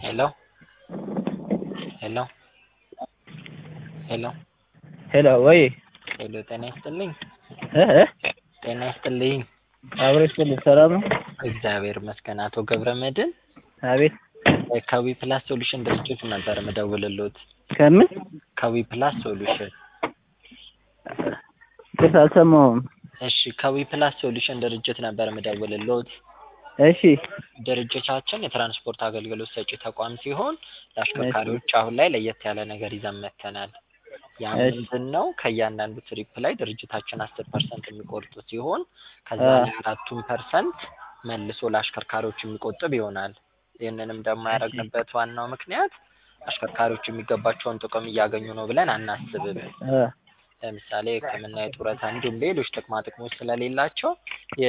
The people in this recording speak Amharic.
ሄሎ ሄሎ ሄሎ ሄሎ ወይ ሄሎ ጤና ይስጥልኝ እ እ ጤና ይስጥልኝ አብሮ ይስጥልኝ ሰላም ነው? እግዚአብሔር ይመስገን አቶ ገብረ መድህን አቤት ከዊ ፕላስ ሶሉሽን ድርጅት ነበር ምደውልልዎት ከምን ከዊ ፕላስ ሶሉሽን ይቅርታ አልሰማሁም እሺ ከዊ ፕላስ ሶሉሽን ድርጅት ነበር ምደውልልዎት እሺ ድርጅታችን የትራንስፖርት አገልግሎት ሰጪ ተቋም ሲሆን ለአሽከርካሪዎች አሁን ላይ ለየት ያለ ነገር ይዘን መጥተናል ያ እሺ። ምንድን ነው ከእያንዳንዱ ትሪፕ ላይ ድርጅታችን አስር ፐርሰንት የሚቆርጡ ሲሆን ከዛ አ። ላይ አራቱን ፐርሰንት መልሶ ለአሽከርካሪዎች የሚቆጥብ ይሆናል ይህንንም ደግሞ ያደረግንበት ዋናው ምክንያት አሽከርካሪዎች የሚገባቸውን ጥቅም እያገኙ ነው ብለን አናስብም እ ለምሳሌ ሕክምና የጡረታ እንዲሁም ሌሎች ጥቅማ ጥቅሞች ስለሌላቸው